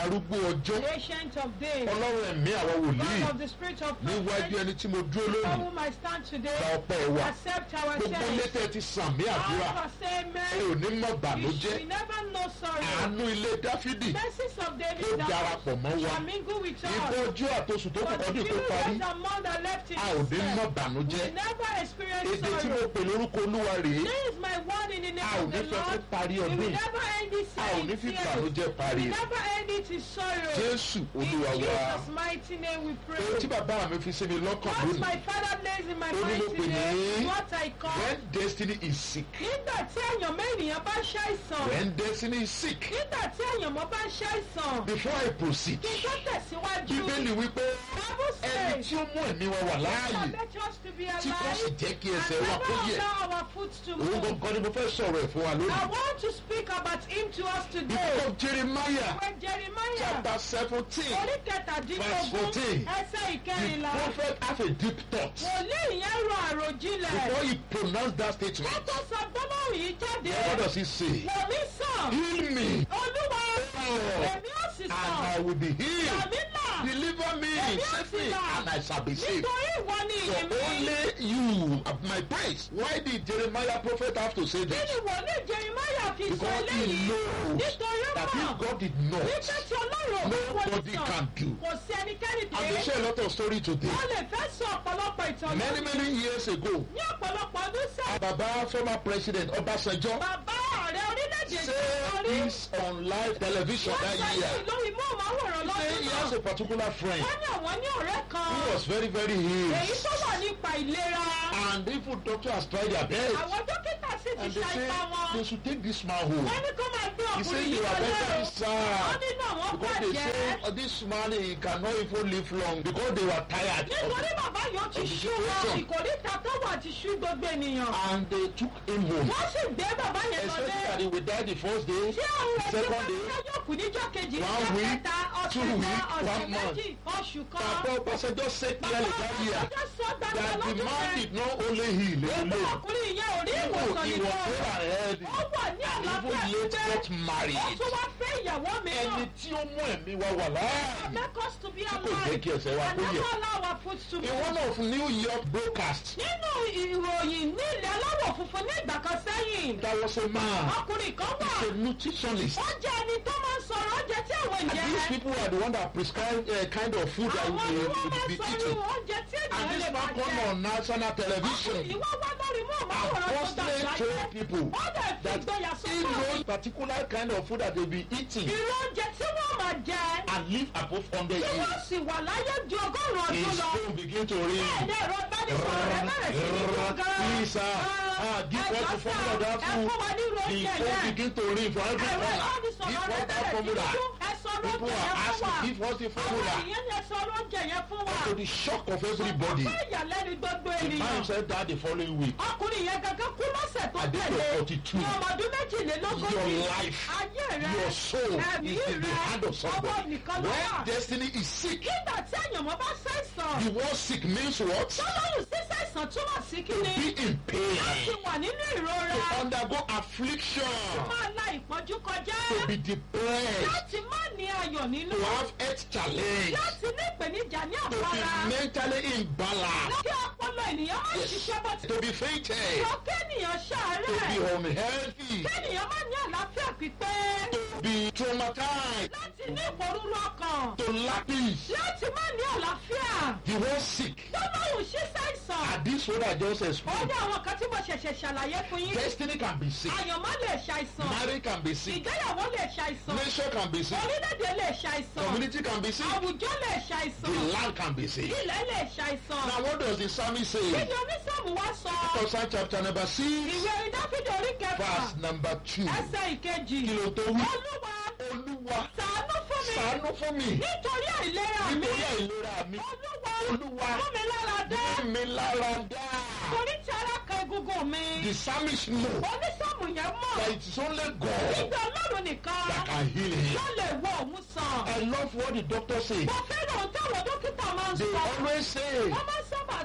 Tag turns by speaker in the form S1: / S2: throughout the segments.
S1: arúgbó ọjọ́
S2: Ancient of days.
S1: ọlọ́run ẹ̀mí àwọn wòlíì
S2: God of the spirit of
S1: níwájú
S2: prophet.
S1: ẹni tí mo dúró
S2: For
S1: lónìí
S2: whom I stand today.
S1: gba ọpẹ́ wa
S2: Accept our
S1: gbogbo
S2: thanks.
S1: létẹ̀ ti sàmì àdúrà
S2: All of us say
S1: ẹ
S2: amen.
S1: ò ní mọ̀
S2: You
S1: bànújẹ́
S2: should never know sorrow.
S1: àánú ilé dáfídì
S2: Mercies of
S1: ó
S2: David that
S1: darapọ̀ mọ́ wa
S2: shall mingle with
S1: ìbọn
S2: us.
S1: ojú àtosùn tó kù
S2: For the
S1: kọ́dún
S2: few
S1: tó parí
S2: days and months that left in
S1: a ò ní
S2: this
S1: mọ̀
S2: earth,
S1: bànújẹ́
S2: we never experience
S1: èdè tí mo
S2: sorrow.
S1: pè lórúkọ olúwa rèé
S2: This is my word in the name
S1: a ò
S2: of
S1: ní
S2: the
S1: fẹ́ kó
S2: Lord.
S1: parí
S2: We
S1: ọdún
S2: will
S1: yìí
S2: never end this
S1: a ò ní
S2: in
S1: fi
S2: tears.
S1: bànújẹ́
S2: We
S1: parí
S2: will
S1: rẹ̀
S2: never end it in sorrow.
S1: jésù
S2: In
S1: olúwa wa
S2: Jesus' mighty name we
S1: ohun
S2: pray.
S1: tí bàbá mi fi sí mi lọ́kàn
S2: What
S1: lónìí
S2: my father lays in my
S1: Ó ní
S2: mind
S1: mo pè
S2: today
S1: ní-
S2: is what I call.
S1: when destiny is sick
S2: Nígbà tí èèyàn mẹ́rìnyàn bá ṣàìsàn.
S1: when destiny is sick
S2: Nígbà tí èèyàn mọ́ bá ṣàìsàn.
S1: before I proceed
S2: Kí n tó tẹ̀síwájú.
S1: bíbélì wípé
S2: Bible
S1: ẹni
S2: says.
S1: tí ó mú ẹ̀mí wa wà láàyè
S2: Permit us to be
S1: tí kò sì
S2: alive
S1: jẹ́ kí
S2: and
S1: ẹsẹ̀ wa kó
S2: never
S1: yẹ̀
S2: allow our foot to
S1: òun
S2: move.
S1: gangan ni mo fẹ́ sọ̀rọ̀ ẹ̀ fún wa
S2: I
S1: lónìí
S2: want to speak about him to us
S1: the
S2: today.
S1: book of Jeremiah
S2: When Jeremiah
S1: chapter seventeen
S2: orí
S1: Verse
S2: kẹtàdínlógún
S1: 14.
S2: ẹsẹ̀
S1: the
S2: ìkẹrìnlá
S1: prophet have a deep thought
S2: wòlíì yẹn rọ àròjinlẹ̀
S1: before he pronounced that statement
S2: kótó sọ gbólóhùn yìí jáde
S1: what does he say
S2: wòmí sàn
S1: heal me
S2: olúwa
S1: Lord,
S2: èmi ó sì
S1: and
S2: sàn
S1: I will be healed
S2: tàbí là
S1: deliver me save me and I shall be saved.
S2: nítorí ìwọ ni
S1: For
S2: èmi
S1: only you are my praise. Why did Jeremiah prophet have to say
S2: kí
S1: this?
S2: ni wòlíì Jeremiah fi sọ
S1: Because he
S2: eléyìí
S1: knows
S2: nítorí
S1: that
S2: mọ̀
S1: if God did not,
S2: nígbà tí ọlọ́run ò bá wọlé
S1: nobody
S2: sàn
S1: can do.
S2: kò sí ẹnikẹ́ni
S1: And they
S2: pé
S1: share a lot of story today.
S2: wọ́n lè fẹ́ sọ ọ̀pọ̀lọpọ̀ ìtàn
S1: Many
S2: lónìí.
S1: many years ago,
S2: ní ọ̀pọ̀lọpọ̀ ọdún sẹ́yìn
S1: Baba former president Obasanjo
S2: bàbá ààrẹ orílẹ̀-èdè
S1: said
S2: orí
S1: this on live television
S2: wọ́n
S1: that
S2: sẹ́yìn
S1: year.
S2: lórí móhùnmáwòrán
S1: He said
S2: lọ́dún
S1: he
S2: náà
S1: has a particular friend
S2: wọ́n ní àwọn ní ọ̀rẹ́ kan
S1: who was very very
S2: èyí
S1: ill.
S2: tó wà nípa ìlera
S1: And even doctor has tried their best.
S2: àwọn dókítà sì ti
S1: And they
S2: ṣa
S1: say
S2: ipá wọn
S1: they should take this man home.
S2: wọ́n ní kó máa gbé
S1: He
S2: ọkùnrin
S1: said
S2: yìí
S1: you are
S2: wọlé
S1: very
S2: o
S1: sad.
S2: wọ́n nínú àwọn
S1: Because they
S2: bàjẹ́
S1: say uh, this man he cannot even live long because they were tired. of
S2: nítorí
S1: it.
S2: bàbá yóò ti
S1: of the
S2: ṣú wọn
S1: situation.
S2: ìkórìtà tó wà ti ṣú gbogbo ènìyàn
S1: And they took him home.
S2: wọ́n sì gbé bàbá yẹn
S1: Expecting
S2: lọlé
S1: that he would die the first day,
S2: tí àwọn
S1: the
S2: ẹgbẹ́
S1: second day.
S2: bá yóò kú níjọ́ kejì
S1: One
S2: níjọ́
S1: week,
S2: kẹta ọ̀sẹ̀
S1: two
S2: kan
S1: week,
S2: ọ̀sẹ̀
S1: one month.
S2: méjì oṣù kan
S1: Papa Obasanjo said
S2: bàbá
S1: clearly that year
S2: ọ̀sẹ̀ sọ gbàgbà
S1: that the
S2: lọ́dún
S1: man
S2: yẹn
S1: did not only heal alone.
S2: ọkùnrin yẹn ò rí
S1: Even
S2: ìwòsàn
S1: he
S2: nìkan
S1: was so ahead.
S2: ó wà ní
S1: Even
S2: àlàáfíà
S1: late
S2: pípé
S1: got
S2: ó
S1: married.
S2: tún wá fẹ́ ìyàwó
S1: Ẹni
S2: mìíràn
S1: tí ó mú ẹ̀mí wa wà láàyè.
S2: make us to be
S1: Tí kò jẹ́
S2: alive
S1: kí ẹsẹ̀ wa
S2: and
S1: kó yẹ̀.
S2: never allow our foot to
S1: In
S2: move.
S1: one of New York broadcast,
S2: nínú ìròyìn ní ilẹ̀ aláwọ̀ funfun ní ìgbà kan sẹ́yìn
S1: there was a man,
S2: ọkùnrin kan wà
S1: he's a nutritionist.
S2: ó jẹ́ ẹni tó máa ń sọ̀rọ̀ oúnjẹ tí àwọn
S1: And
S2: ènìyàn
S1: these people are the one that prescribe uh, kind of food that
S2: àwọn ni
S1: we
S2: wọ́n
S1: will
S2: máa
S1: be
S2: ń sọ̀rọ̀
S1: eating.
S2: oúnjẹ tí
S1: And
S2: ènìyàn
S1: this
S2: lè
S1: man
S2: máa
S1: come
S2: jẹ
S1: on national television
S2: ọkùnrin ìwọ wá lórí mú
S1: and
S2: ọmọwòrán tó
S1: firstly
S2: dàgbà
S1: told
S2: yẹn
S1: people
S2: ó dẹ̀ fi
S1: that
S2: ìgboyà
S1: he
S2: sọ́kọ̀
S1: knows particular kind of food that they be eating
S2: irú oúnjẹ tí wọ́n máa jẹ
S1: and live above 100
S2: tí wọ́n
S1: years.
S2: sì wà láyé ju ọgọ́rùn-ún ọdún
S1: His
S2: lọ
S1: phone begin to ring.
S2: bẹ́ẹ̀ ẹ̀rọ ìbánisọ̀rọ̀ rẹ̀ bẹ̀rẹ̀ sí ní dún gan-an.
S1: Please, uh, uh, give us the formula of that
S2: ẹ
S1: food.
S2: fún wa nírú
S1: The
S2: oúnjẹ
S1: phone
S2: yẹn
S1: begin to ring for every
S2: ẹ̀rọ
S1: corner.
S2: ìbánisọ̀rọ̀
S1: Give
S2: rẹ̀
S1: us that
S2: bẹ̀rẹ̀ sí ní
S1: formula.
S2: dún ẹ sọ
S1: People
S2: lóúnjẹ
S1: are
S2: yẹn fún wa
S1: asking, give us the
S2: àwọn
S1: formula.
S2: èèyàn yẹn sọ lóúnjẹ yẹn fún wa
S1: To the shock of everybody.
S2: fún ìyàlẹ́nu gbogbo
S1: The man
S2: ènìyàn
S1: said that the following week.
S2: ọkùnrin yẹn gangan kú lọ́sẹ̀ tó
S1: At the age
S2: tẹ̀lé
S1: of 42.
S2: ní ọmọ ọdún méjìlélógójì
S1: Your life,
S2: ayé rẹ
S1: Your soul
S2: ẹ̀mí
S1: is in the
S2: rẹ
S1: hand of
S2: ọwọ́
S1: somebody.
S2: nìkan ló
S1: When
S2: wà
S1: destiny is sick,
S2: nígbà tí èèyàn bá ṣàìsàn
S1: the word sick means what?
S2: tọ́lọ́run sí ṣàìsàn túmọ̀ sí kíni
S1: Be in
S2: láti
S1: pain.
S2: wà nínú ìrora
S1: To undergo affliction.
S2: máa la ìpọ́njú kọjá
S1: To be depressed.
S2: láti má ní ayọ̀ nínú
S1: To have health challenge.
S2: láti ní ìpèníjà ní
S1: To
S2: àpárá
S1: be mentally imbalanced.
S2: kí ọpọlọ ènìyàn má ṣiṣẹ́ bó ti
S1: To be fainted.
S2: sọ kéènìyàn
S1: To
S2: ṣàárẹ̀
S1: be unhealthy.
S2: kéènìyàn má ní àlàáfíà pípé
S1: To be traumatized.
S2: láti ní ìpòrúurú ọkàn
S1: To lack peace.
S2: láti má ní àlàáfíà
S1: The word sick.
S2: tọ́lọ́run sí ṣàìsàn
S1: And this word I just
S2: ó
S1: explained.
S2: ní àwọn kan tí mo ṣẹ̀ṣẹ̀ ṣàlàyé fún yín
S1: Destiny can be sick.
S2: àyànmọ́ lè ṣàìsàn
S1: Marriage can be sick.
S2: ìgbéyàwó lè ṣàìsàn
S1: Nation can be sick.
S2: orílẹ̀-èdè lè ṣàìsàn
S1: Community can be sick.
S2: àwùjọ lè ṣàìsàn
S1: The land can be sick.
S2: ilẹ̀ lè ṣàìsàn
S1: Now what does the psalmist
S2: kí
S1: say?
S2: ni onísàmù wá sọ
S1: First Psalm chapter number six,
S2: ìwé orin dáfídì orí kẹfà
S1: verse number two.
S2: ẹsẹ̀ ìkejì
S1: Kí ló tó wí?
S2: olúwa
S1: Olúwa
S2: ṣàánú fún mi
S1: ṣàánú fún mi
S2: nítorí àìlera mi
S1: nítorí àìlera mi.
S2: olúwa
S1: Olúwa
S2: mú mi lára dá
S1: mú mi lára dá.
S2: torí tí ara kan egungun mi
S1: The psalmist know
S2: onísàmù yẹn mọ̀
S1: that it is only God
S2: nígbà ọlọ́run nìkan
S1: that can heal him.
S2: ló lè wọ òun sàn
S1: I love what the doctor say.
S2: mo fẹ́ràn ohun táwọn dókítà máa ń
S1: They
S2: sọ
S1: always say
S2: wọ́n máa ń sábà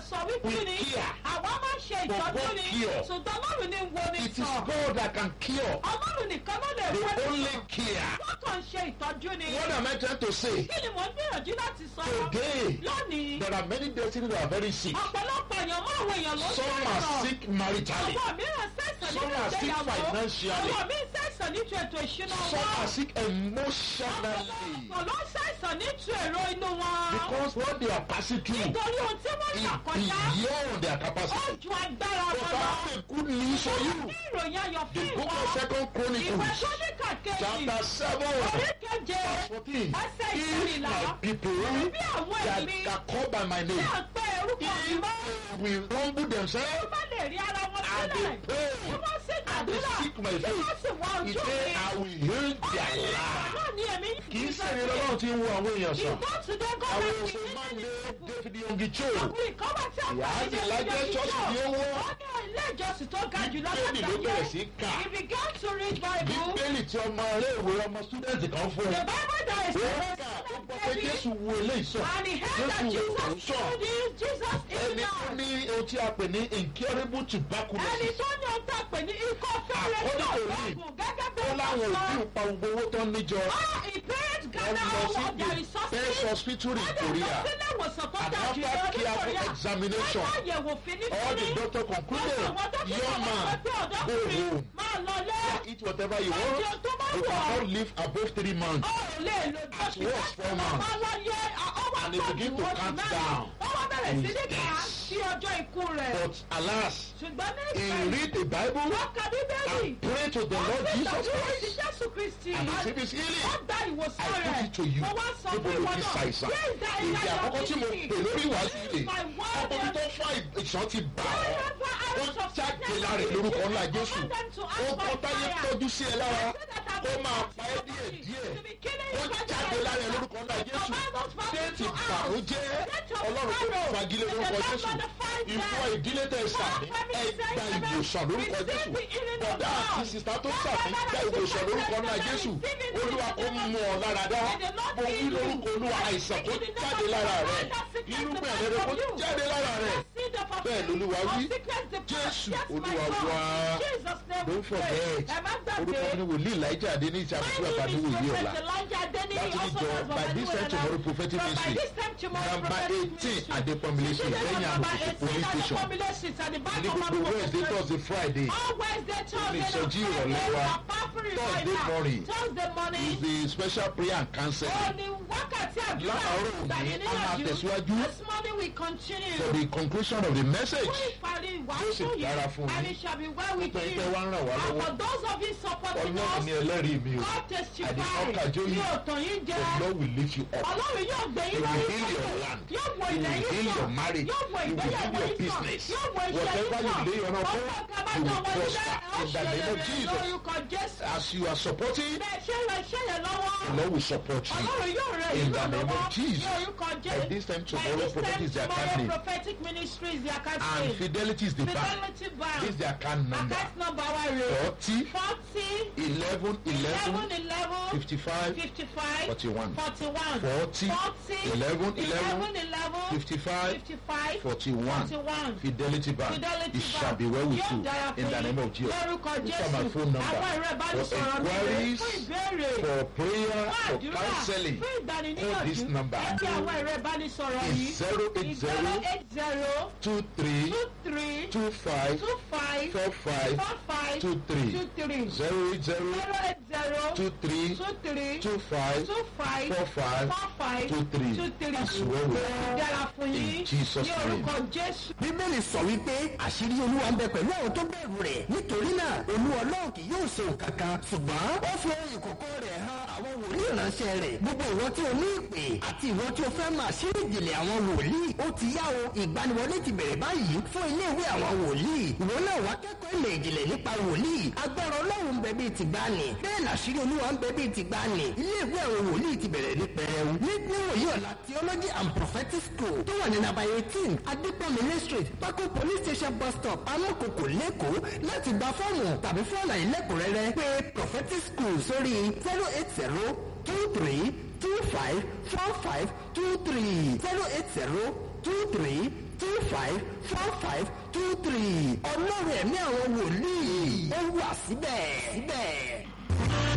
S2: sọ wípé
S1: We
S2: ni
S1: care.
S2: àwa máa ń ṣe
S1: But
S2: ìtọ́jú
S1: God
S2: ni
S1: cure.
S2: ṣùgbọ́n ọlọ́run ní wo ni
S1: It is
S2: sàn
S1: God that can cure.
S2: ọlọ́run nìkan ló lè
S1: They
S2: wọ́n ní
S1: only
S2: sàn
S1: care.
S2: wọ́n kàn ń ṣe ìtọ́jú ni
S1: What am I trying to say?
S2: kí ni mò ń gbìyànjú láti sọ
S1: Today,
S2: lónìí
S1: there are many destinies that are very sick.
S2: ọ̀pọ̀lọpọ̀ èèyàn mọ́ àwọn èèyàn ló ń
S1: Some are
S2: sọ̀rọ̀
S1: sick maritally.
S2: àwọn mìíràn ṣàìsàn
S1: Some
S2: nínú
S1: are sick
S2: ìgbéyàwó
S1: financially.
S2: àwọn míì ṣàìsàn nínú ètò ìṣúná
S1: Some
S2: wọn
S1: are sick emotionally.
S2: ọ̀pọ̀ ló ń ṣàìsàn nínú èrò inú wọn
S1: Because what they are passing through
S2: nítorí ohun tí wọ́n
S1: is
S2: là kọjá
S1: beyond their
S2: ó
S1: capacity.
S2: ju agbára
S1: But
S2: wọn
S1: I
S2: lọ.
S1: have a good news for you.
S2: ní ìròyìn ayọ̀
S1: The
S2: fún
S1: book
S2: ìwọ
S1: of Second
S2: ìwé
S1: Chronicles,
S2: sọ́díkà kejì
S1: chapter 7,
S2: orí keje
S1: verse 14.
S2: ẹsẹ̀
S1: If
S2: ìkẹrìnlá
S1: my people
S2: bí àwọn
S1: that
S2: èmi
S1: are called by my
S2: tí
S1: name,
S2: à ń pẹ́ orúkọ mi
S1: if
S2: mọ́
S1: they will humble
S2: tí
S1: themselves
S2: wọ́n lè rí ara wọn
S1: and
S2: sílẹ̀
S1: they pray
S2: tí wọ́n sì
S1: and they
S2: gbàdúrà
S1: seek my
S2: tí wọ́n
S1: face,
S2: sì wá
S1: he
S2: ojú
S1: say,
S2: mi.
S1: I will heal their life.
S2: náà ni èmi
S1: Kì í ṣe ni lọ́wọ́ tí ń wo àwọn èèyàn sàn.
S2: ìgbọ́ today
S1: Àwọn
S2: government
S1: òṣèlú máa ń lé David Yongicho.
S2: ọkùnrin kan wà tí a
S1: Ìyá
S2: pè
S1: àti
S2: ní
S1: ìlàjẹ́
S2: ìjọ
S1: ṣọ́ọ̀ṣì ni ó wọ́.
S2: ó ní ilé ìjọsìn tó ga jù lọ
S1: Bíbélì ló bẹ̀rẹ̀ sí kà.
S2: he began to read bible
S1: Bíbélì tí ọmọ iléèwé ọmọ student kan fún
S2: the
S1: ẹ.
S2: bible that is
S1: Ó kà ó gbọ́ pé Jésù wo eléyìí sàn.
S2: and he heard that
S1: Jésù wò ó
S2: jesus
S1: sàn.
S2: told him jesus is
S1: Ẹni tó
S2: not
S1: ní ohun tí a pè ní incurable
S2: ẹni
S1: tuberculosis.
S2: tó ní ọ̀tá pè ní ikọ́ fẹ́rẹ́
S1: According
S2: tó
S1: to him,
S2: lọ́gùn gẹ́gẹ́ bí
S1: Ó láwọn òbí ń pa gbogbo owó tó ń níjọ.
S2: Ah, he paid
S1: Wọ́n
S2: Ghana
S1: lọ
S2: all
S1: sí
S2: of their
S1: the best
S2: resources.
S1: hospital in
S2: Wọ́n dẹ̀ lọ
S1: Korea.
S2: sílé ìwòsàn tó
S1: And
S2: ga jù
S1: after
S2: lọ ní
S1: careful
S2: Korea.
S1: examination,
S2: Wọ́n yàyẹ̀wò fínífíní.
S1: All the doctor concluded,
S2: Wọ́n sọ wọ́n dókítà
S1: young
S2: wọn
S1: man,
S2: sọ pé
S1: go
S2: ọ̀dọ́kùnrin
S1: home.
S2: máa lọ lé.
S1: Eat whatever you
S2: Oúnjẹ
S1: want.
S2: tó bá
S1: You
S2: wọ̀ ọ́.
S1: cannot live above three months.
S2: Ó lè lo
S1: At worst, four months.
S2: Máa lọ yẹ ọwọ́
S1: And they begin to count down.
S2: Wọ́n wá bẹ̀rẹ̀ sí ní
S1: And
S2: kà á
S1: yes.
S2: sí ọjọ́ ikú rẹ̀.
S1: But alas,
S2: Ṣùgbọ́n ní
S1: he
S2: ìgbà
S1: read the Bible
S2: wọ́n ka Bíbélì.
S1: and pray to the Lord
S2: Wọ́n
S1: Jesus
S2: gbé
S1: Christ
S2: Jésù Kristi.
S1: and receive his healing.
S2: Wọ́n gba ìwòsàn
S1: I put
S2: rẹ̀.
S1: it to you.
S2: Mo wá sọ
S1: Níbo
S2: fún
S1: ló
S2: ìwọ
S1: ti
S2: náà.
S1: ṣàìsàn?
S2: Where is that
S1: Èdè
S2: area of
S1: àkọ́kọ́ tí mo
S2: disease?
S1: pè lórí ìwàásù
S2: This
S1: rè.
S2: is my word.
S1: Ọkùnrin tó fọ́ ìṣàn ti bà ọ́.
S2: Wherever I
S1: Ó
S2: was
S1: jáde lára ẹ̀ lórúkọ ńlá Jésù.
S2: command them to ask
S1: Ó
S2: by
S1: kọ́ táyé
S2: fire.
S1: tọ́jú sí ẹ lára.
S2: I said that I
S1: Ó
S2: will
S1: máa
S2: not
S1: pa ẹ́
S2: stop
S1: díẹ̀
S2: you
S1: díẹ̀.
S2: to be killing
S1: Ó
S2: you by
S1: jáde
S2: fire.
S1: lára ẹ̀ lórúkọ ńlá
S2: I
S1: Jésù.
S2: command those fire
S1: Déètì
S2: to out.
S1: bàrújẹ́.
S2: Let your
S1: Ọlọ́run kò
S2: sorrow
S1: fagilé
S2: to
S1: lórúkọ
S2: the
S1: Jésù.
S2: Lord of fire
S1: Ìfọ
S2: them.
S1: ìdílé tẹ̀ sàmì. Ẹ gba ìwòsàn lórúkọ Jésù. Bọ̀dá àti sìsá tó sàmì gba ìwòsàn lórúkọ ńlá Jésù. Olúwa kó mú ọ lára dá. Mo wí lórúkọ Olúwa àìsàn kó jáde lára rẹ̀. Irúgbìn ẹ̀rẹ́ kó jáde lára rẹ̀. Bẹ́ẹ̀ lolúwa wí. Jésù Olúwa wá. Don't forget. Orúkọ mi ni wòlíì Elijah Adé ní ìṣàkóso àbáníwò yìí ọ̀la. Láti níjọ by this time tomorrow prophetic ministry number eighteen Adépọ́nmilé street lẹ́yìn àmọ̀kòkò police station. Ní gbogbo Wednesday Thursday Friday ìsọjí ìrọ̀lẹ́ wa Thursday morning is the special prayer and counseling láàárọ̀ òní a máa tẹ̀síwájú
S2: This morning we continue.
S1: for the conclusion of the message.
S2: Fún ìparí
S1: Yóò sì
S2: ìwàásù yìí,
S1: dára fún
S2: and
S1: yín.
S2: it shall be well with
S1: Nítorí
S2: you.
S1: pé wá ń ràn wá
S2: And
S1: lọ́wọ́.
S2: for those of you supporting
S1: Ọlọ́run
S2: us,
S1: ni ẹlẹ́rìí mi o.
S2: God testify.
S1: Àdìsọ́kà jó yìí.
S2: Yóò tàn yín jẹ.
S1: The Lord will lift you up.
S2: Ọlọ́run yóò gbé
S1: He
S2: yín
S1: will
S2: lórí
S1: heal your
S2: sọ́kàn.
S1: land.
S2: Yóò wo
S1: He
S2: ilẹ̀
S1: will
S2: yín
S1: heal
S2: sàn.
S1: your marriage.
S2: Yóò wo
S1: He will
S2: ìgbéyàwó
S1: heal your
S2: yín sàn.
S1: business.
S2: Yóò wo iṣẹ́ yín
S1: Whatever you
S2: sàn.
S1: lay your hand upon,
S2: Ọkọ̀
S1: you
S2: kábàjọ́
S1: will
S2: wọlé
S1: prosper
S2: ó
S1: in the
S2: ṣe
S1: name of
S2: rere
S1: Jesus.
S2: lórúkọ Jésù.
S1: As you are supporting,
S2: Bẹ́ẹ̀ ṣe rẹ̀ ṣe yẹn lọ́wọ́.
S1: the Lord will support you.
S2: Ọlọ́run yóò rẹ̀
S1: In
S2: yín
S1: the name
S2: lọ́wọ́.
S1: of Jesus.
S2: Ní orúkọ Jésù.
S1: By this time
S2: By
S1: tomorrow,
S2: this
S1: prophetic
S2: time
S1: is their
S2: tomorrow,
S1: account name.
S2: prophetic ministry is the account
S1: And
S2: name.
S1: Fidelity is the bank.
S2: Fidelity Bank.
S1: This is the account number.
S2: Account number wa rè.
S1: Forty
S2: Forty.
S1: eleven
S2: Eleven
S1: eleven
S2: eleven.
S1: fifty-five
S2: Fifty-five.
S1: forty-one.
S2: Forty-one.
S1: Forty
S2: Forty.
S1: eleven
S2: Eleven
S1: eleven
S2: eleven.
S1: fifty-five
S2: Fifty-five.
S1: forty-one.
S2: Forty-one.
S1: Fidelity Bank.
S2: Fidelity
S1: It shall be well with
S2: Yóò
S1: you
S2: dára
S1: in
S2: fún
S1: the
S2: yín.
S1: name of Jesus.
S2: Lórúkọ
S1: These
S2: Jésù.
S1: are my phone number.
S2: Àwọn ìrẹ́ ìbánisọ̀rọ̀ mi rè
S1: inquiries,
S2: fún ìbéèrè.
S1: For prayer,
S2: Fún
S1: for
S2: àdúrà.
S1: counseling,
S2: Fún
S1: call this
S2: ìgbaniníyànjú.
S1: number.
S2: Ẹ pè àwọn ìrẹ́ ìbánisọ̀rọ̀
S1: It's
S2: yìí.
S1: zero eight
S2: Zero
S1: zero
S2: eight zero
S1: two three
S2: two three
S1: two five
S2: two five
S1: four five
S2: four five
S1: two three
S2: two three
S1: zero eight zero
S2: zero eight zero
S1: two three
S2: two three
S1: two five
S2: two five
S1: four five
S2: four five
S1: two three.
S2: two three.
S1: As well with you.
S2: Dára fún yín.
S1: In Jesus'
S2: Ní orúkọ Jésù.
S3: bíbélì sọ wípé àṣírí olúwa ń bẹ pẹ̀lú àwọn tó bẹ̀rù rẹ̀ nítorí náà olú ọlọ́run kì yóò ṣe nǹkan kan ṣùgbọ́n ó fi ohun ìkọ̀kọ̀ rẹ̀ hàn àwọn wòlíì ìránṣẹ́ rẹ̀ gbogbo ìwọ tí o ní ìpè àti ìwọ tí o fẹ́ máa ṣírí ìjìnlẹ̀ àwọn wòlíì ó ti yá o ìgbaniwọlé ti bẹ̀rẹ̀ báyìí fún iléèwé àwọn wòlíì ìwọ náà wá kẹ́kọ̀ọ́ ìmọ̀ ìjìnlẹ̀ nípa wòlíì agbára ọlọ́run ń bẹ bíi tìgbàanì bẹ́ẹ̀ làṣírí olúwa ń bẹ bíi tìgbàanì iléèwé àwọn wòlíì ti bẹ̀rẹ̀ ní pẹrẹwu ní níwòyí ọ̀la theology and prophetic school tó wà ní nàbà eighteen adépọ̀mílẹ̀ street pákó police station bus stop amókòkò lẹ́kọ̀ọ́ láti gba fọ́ọ̀mù tàbí fún àlàyé lẹ́kùnrẹ́rẹ́ pé prophetic school sórí zero eight zero two three two five four five two three zero eight zero two three two five four five two three ọlọ́run ẹ̀mí àwọn wòlíì ó wà síbẹ̀ síbẹ̀.